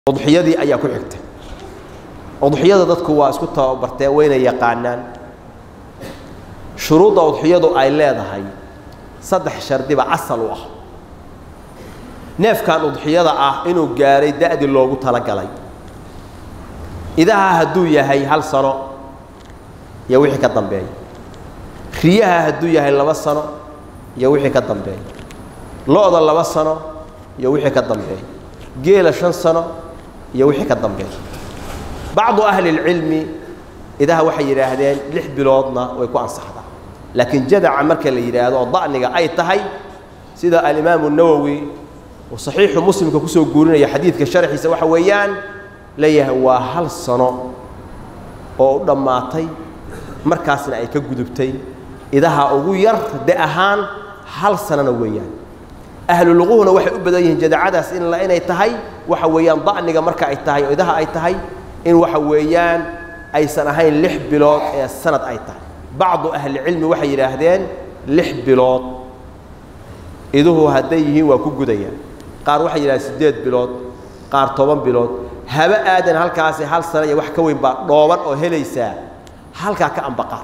udxiyadii ayaa ku xigta udxiyada dadku waa isku tababarteen wayna yaqaanaan shuruudda udxiyadu ay leedahay saddex shardiba asal u ah neefkan udxiyada ah inuu gaaray da'dii loogu talagalay idaha hadduu yahay hal sano iyo wixii ka dambeeya riyaha hadduu yahay laba sano iyo wixii ka dambeeya lo-da laba sano iyo wixii ka dambeeya geela shan sano iyo wixii ka dambeeya bacdu ahli اlcilmi idaha waxay yidhaahdeen lix biloodna way ku ansaxdaa laakiin jadaca marka la yidhaahdo oo da'niga ay tahay sida alimaamu nawowi uu saxiixu muslimka kusoo guurinaya xadiidka sharxiisa waxa weeyaan leeyahay waa hal sano oo u dhammaatay markaasna ay ka gudubtay idaha ugu yar de ahaan hal sanona weeyaan ahluluquhuna waxay u badan yihiin jadacadaas in inay tahay waxa weeyaan da'niga marka ay tahay oo idaha ay tahay in waxa weeyaan aysan ahayn lix bilood ee sanad ay tahay bacdu ahlicilmi waxay yidhaahdeen lix bilood iduhu hadday yihiin waa ku gudayaan qaar waxay yidhahdeen siddeed bilood qaar toban bilood haba aadan halkaasi hal sana iyo wax ka weyn baa dhooban oo helaysaa halkaa ka ambaqaad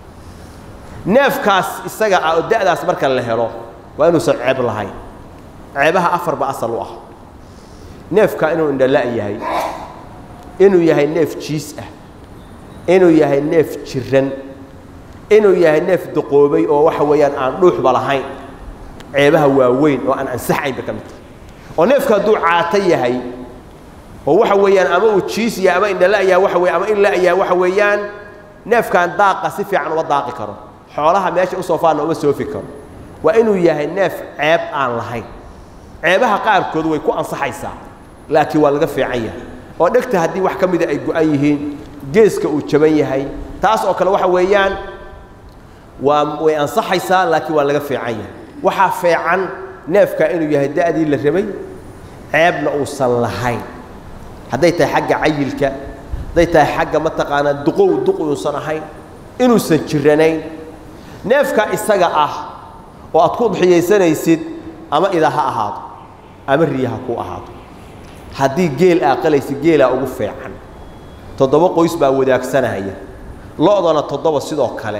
neefkaas isaga ah oo da'daas marka la helo waa inuusan ceeb lahayn ceebaha afar ba asal u ah neefka inuu indhala' yahay inuu yahay neef jiis ah inuu yahay neef jiran inuu yahay neef duqoobay oo waxa weeyaan aan dhuuxba lahayn ceebaha waaweyn oo aan ansaxaynba ka mid tahay oo neefka hadduu caato yahay oo waxa weeyaan ama uu jiis yahay ama indhala' yahay waxa weye ama in la' yahay waxa weeyaan neefkan daaqa si fiican uma daaqi karo xoolaha meesha u soofaanna uma soofi karo waa inuu yahay neef ceeb aan lahayn ceebaha qaarkood way ku ansaxaysaa laakiin waa laga fiican yahay oo dhegta haddii wax ka mida ay go-an yihiin geeska uu jaban yahay taas oo kale waxa weeyaan waa way ansaxaysaa laakiin waa laga fiican yahay waxaa fiican neefka inuu yahay da'dii la rabay ceebna uusan lahayn hadday tahay xagga cayilka hadday tahay xagga mataqaanaa duqow duq uusan ahayn inuusan jiranayn neefka isaga ah oo aad ku udxiyaysanaysid ama ida ha ahaado ama riya ha ku ahaado haddii geel aa qalaysid geelaa ugu fiican toddoba qoys baa wadaagsanaya lo-dana toddoba sidoo kale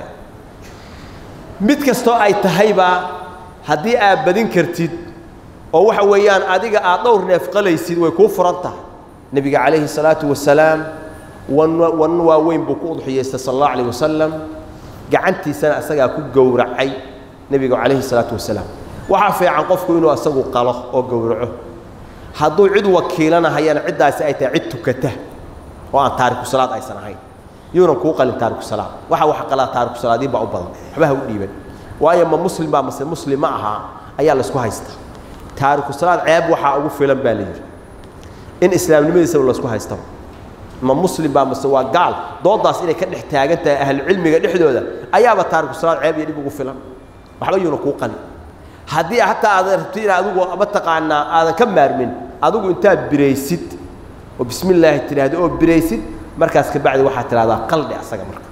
mid kastoo ay tahayba haddii aad badin kartid oo waxa weeyaan adiga aad dhowr neef qalaysid way kuu furan tahay nebiga calayhi salaatu wasalaam wan wan waaweyn buu ku udxiyaystay sala allahu alayh wasalam gacantiisana isagaa ku gowracay nebiga calayhi salaatu wasalaam waxaa fiican qofku inuu isagu qalo oo gowraco hadduu cid wakiilanahayana ciddaasi ay tahay cid tukata oo aan taariku salaad aysan ahayn yuunan kuu qalin taariku salaad waxa wax qalaa taariku salaadiin baa u badan waxba ha u dhiiban waayo ma muslim baa mase muslim ma aha ayaa laysku haystaa taariku salaad ceeb waxaa ugu filan baa la yidhi in islaamnimadiisaba laysku haystaba ma muslim baa mase waa gaal doodaas inay ka dhex taagan tahay ahlucilmiga dhexdooda ayaaba taariku salaad ceeb iyo dhib ugu filan waxba yuuna kuu qalin haddii hataa aadan rabti in adigu mataqaanaa aadan ka maarmin adigu intaad biraysid oo bismi illaahi tidhaahdo oo biraysid markaas ka bacdi waxaad tidhahdaa qaldhi asaga marka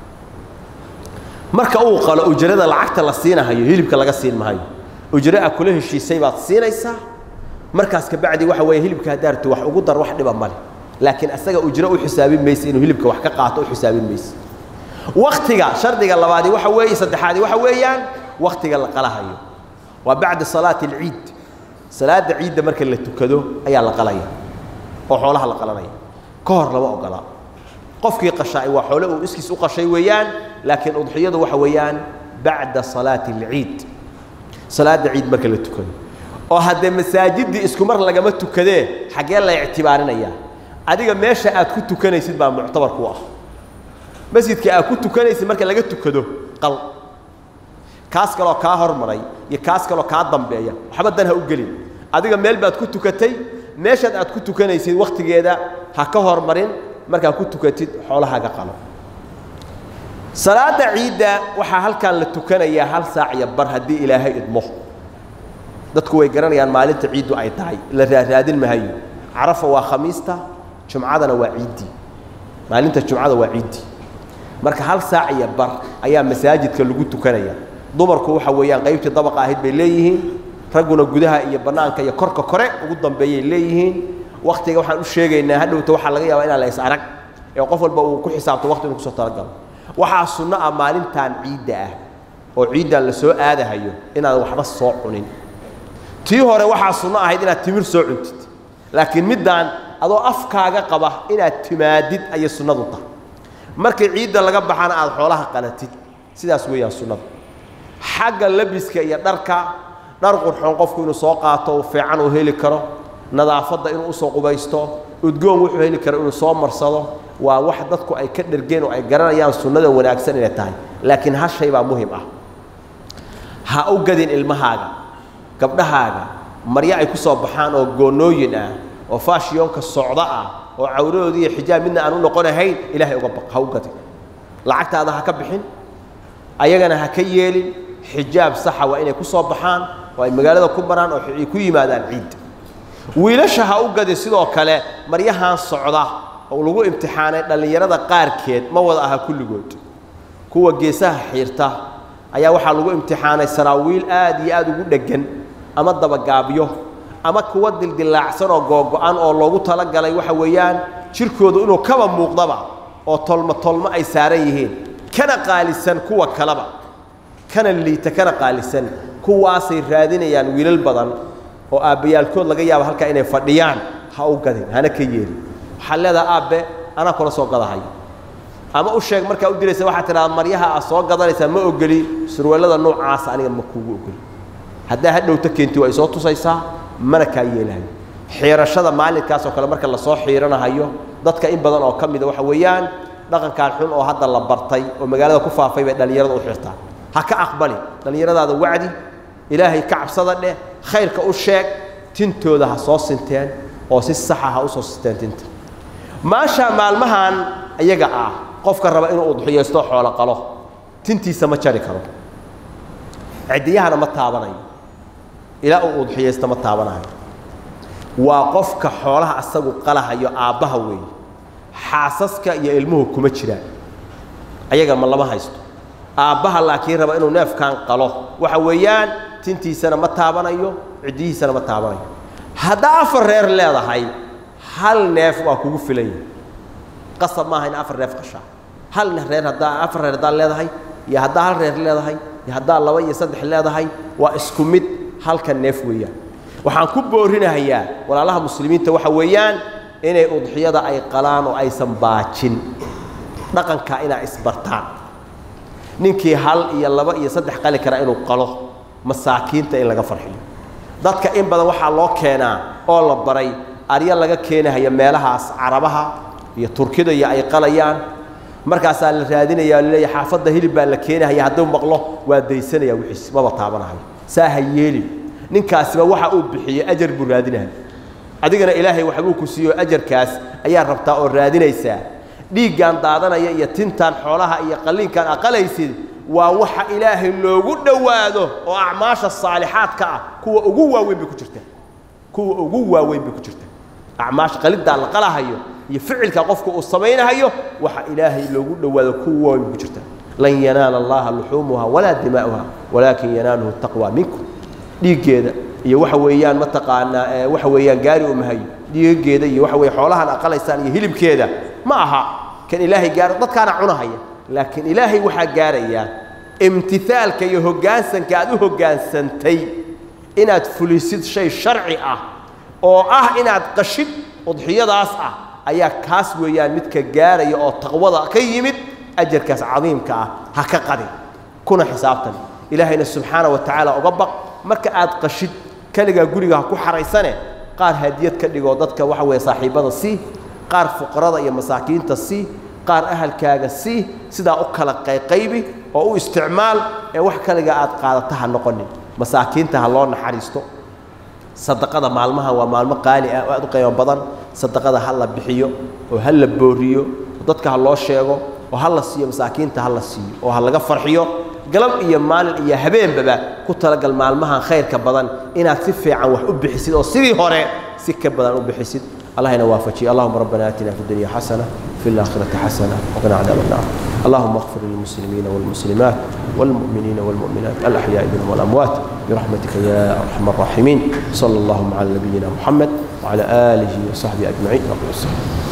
marka uu qalo ujrada lacagta la siinahayo hilibka laga siin mahayo ujro a kula heshiisay baad siinaysaa markaas ka bacdi waxa weeye hilibka haddaa rabto wax ugu dar wax dhiba male laakiin asaga ujro u xisaabin mayse inuu hilibka wax ka qaato u xisaabin mayse waktiga shardiga labaadi waxa weeye saddexaadi waxa weeyaan waktiga la qalahayo waa bacda salaati alciid salaadda ciidda marka la tukado ayaa la qalaya oo xoolaha la qalanaya ka hor lama ogolaa qofkii qashaay waa xoole uu iskiis u qashay weeyaan laakiin udxiyadu waxa weeyaan bacda salaati alciid salaadda ciid marka la tukado oo haddee masaajiddii isku mar lagama tukadee xaggee la ictibaarinayaa adiga meesha aad ku tukanaysid baa muctabar ku ah masjidka aad ku tukanaysid marka laga tukado qal kaas kaloo kaa hormaray iyo kaas kaloo kaa dambeeya waxba dan ha u gelin adiga meel baad ku tukatay meeshaad aad ku tukanaysid wakhtigeeda ha ka hormarin markaad ku tukatid xoolahaaga qalo salaadda ciidda waxaa halkan la tukanayaa hal saac iyo bar haddii ilaahay idmo dadku way garanayaan maalinta ciiddu ay tahay la raaraadin mahayo carafa waa khamiista jumcadana waa ciiddii maalinta jumcada waa ciiddii marka hal saac iyo bar ayaa masaajidka lagu tukanaya dumarku waxa weeyaan qaybtii dabaqa ahayd bay leeyihiin ragguna gudaha iyo bannaanka iyo korka kore ugu dambeeyay leeyihiin waktiga waxaan u sheegaynaa hadhowta waxaa laga yaabaa inaan la is arag ee qof walba uu ku xisaabto waqti inuu kusoo talagalo waxaa sunno ah maalintan ciidda ah oo ciiddan la soo aadahayo inaadan waxba soo cunin tii hore waxaa sunno ahayd inaad timir soo cuntid laakiin middaan adoo afkaaga qaba inaad timaadid ayay sunnadu tahay markii ciidda laga baxana aad xoolaha qalatid sidaas weeyaan sunnadu xagga labiska iyo dharka dhar qurxoon qofku inuu soo qaato uu fiican uu heli karo nadaafadda inuu usoo qubaysto udgoon wuxuu heli karo inuu soo marsado waa wax dadku ay ka dhergeen oo ay garanayaan sunnada wanaagsan inay tahay laakiin hal shay baa muhim ah ha u gadin ilmahaaga gabdhahaaga maryo ay ku soo baxaan oo goonnooyin ah oo faashiyoonka socdo ah oo cawradoodii iyo xijaab midna aan u noqonahayn ilaahay uga baq ha u gadin lacagtaada ha ka bixin ayagana ha ka yeelin xijaab saxa waa inay ku soo baxaan oo ay magaalada ku maraan oo ay ku yimaadaan ciidda wiilasha ha u gadin sidoo kale maryahan socda oo lagu imtixaanay dhallinyarada qaarkeed ma wada aha kulligood kuwa geesaha xiirta ayaa waxaa lagu imtixaanay saraawiil aad iyo aad ugu dheggan ama dabagaabyo ama kuwa dildilaacsan oo googo-an oo loogu talagalay waxa weeyaan jirkoodu inuu kaba muuqdaba oo tolmo tolmo ay saaran yihiin kana qaalisan kuwa kaleba kana liita kana qaalisan kuwaasay raadinayaan wiilal badan oo aabbayaalkood laga yaabo halkaa inay fadhiyaan ha u gadin hana ka yeelin waxaad leedaha aabbe anaa kula soo gadahayo ama u sheeg markaa u diraysa waxaad tidhahdaa maryaha aad soo gadanaysaa ma ogoli surweellada noocaasa aniga ma kuugu ogoli haddaa hadhowta keenti waa isoo tusaysaa mana kaa yeelahayo xiirashada maalinkaas oo kale marka lasoo xiiranahayo dadka in badan oo ka mida waxa weeyaan dhaqankaan xun oo hadda la bartay oo magaalada ku faafay bay dhallinyarada u xirtaan ha ka aqbali dhallinyaradaada wacdi ilaahay ka cabsada dheh khayrka u sheeg tintooda ha soo sinteen oo si saxa ha u soo sinteen tinta maasha maalmahan iyaga ah qofka raba inuu udxiyaysto xoolo qalo tintiisa ma jari karo ciddiyahana ma taabanayo ilaa uu udxiyaysto ma taabanayo waa qofka xoolaha asagu qalahayo aabbaha weeye xaasaska iyo ilmuhu kuma jiraan ayaga ma lama haysto aabbaha laakiin raba inuu neefkan qalo waxa weeyaan tintiisana ma taabanayo ciddihiisana ma taabanayo haddaa afar reer leedahay hal neef waa kugu filan yahay qasab maaha in afar neef qashaa hal reer haddaa afar reer haddaa leedahay iyo haddaa hal reer leedahay iyo haddaa laba iyo saddex leedahay waa isku mid halka neef weeyaan waxaan ku boorinahayaa walaalaha muslimiinta waxa weeyaan inay udxiyada ay qalaan oo aysan baajin dhaqanka inaa isbartaan ninkii hal iyo laba iyo saddex qali kara inuu qalo masaakiinta in laga farxiyo dadka in badan waxaa loo keenaa oo la baray aryo laga keenahaya meelahaas carabaha iyo turkida iyo ay qalayaan markaasaa la raadinaya laleeya xaafadda hilib baa la keenahaya hadduu maqlo waa daysanaya wixiis maba taabanahayo saa ha yeelin ninkaasiba waxa uu bixiyey ajar buu raadinahay adigana ilaahay waxbuu ku siiyo ajarkaas ayaa rabtaa oo raadinaysaa dhiiggan daadanaya iyo tintan xoolaha iyo qalliinkan aqalaysid waa waxa ilaahay loogu dhowaado oo acmaasha saalixaadka ah kuwa ugu waaweyn bay ku jirtaa kuwa ugu waaweyn bay ku jirtaa acmaasha qaliddaa la qalahayo iyo ficilka qofka uu samaynahayo waxa ilaahay loogu dhowaado kuwa waaweyn bay ku jirtaa lan yanaala allaha luxuumuha walaa dimaa'uha walaakin yanaaluhu taqwa minkum dhiiggeeda iyo waxa weeyaan mataqaanaa waxa weeyaan gaari umahayo dhiigageeda iyo waxa weye xoolahan aqalaysaan iyo hilibkeeda ma aha kan ilaahay gaaro dadkaana cunahaya laakiin ilaahay waxaa gaarayaa imtihaalka iyo hoggaansanka aad u hoggaansantay inaad fulisid shay sharci ah oo ah inaad qashid udxiyadaas ah ayaa kaas weeyaan midka gaaraya oo taqwada ka yimid ajarkaas cadiimka ah ha ka qadin kuna xisaabtan ilaahayna subxaana wa tacaala uga baq marka aad qashid keligaa guriga ha ku xaraysane qaar hadiyad ka dhigoo dadka waxa weeye saaxiibbada sii qaar fuqarada iyo masaakiinta sii qaar ahalkaaga sii sidaa u kala qayqaybi oo u isticmaal ee wax kaliga aad qaadata ha noqonin masaakiinta ha loo naxariisto sadaqada maalmaha waa maalmo qaali ah oo aad u qiimo badan sadaqada ha la bixiyo oo ha la booriyo oo dadka ha loo sheego oo ha la siiyo masaakiinta ha la siiyo oo ha laga farxiyo galab iyo maalin iyo habeenbaba ku talagal maalmahan khayrka badan inaad si fiican wax u bixisid oo sidii hore si ka badan u bixisid allahna waafajiye allahuma rabbana aatina fi dunya xasana في الآخرة حسنة وقنا عذاب النار اللهم اغفر للمسلمين والمسلمات والمؤمنين والمؤمنات الأحياء منهم والأموات برحمتك يا أرحم الراحمين صلى الله على نبينا محمد وعلى آله وصحبه أجمعين وقل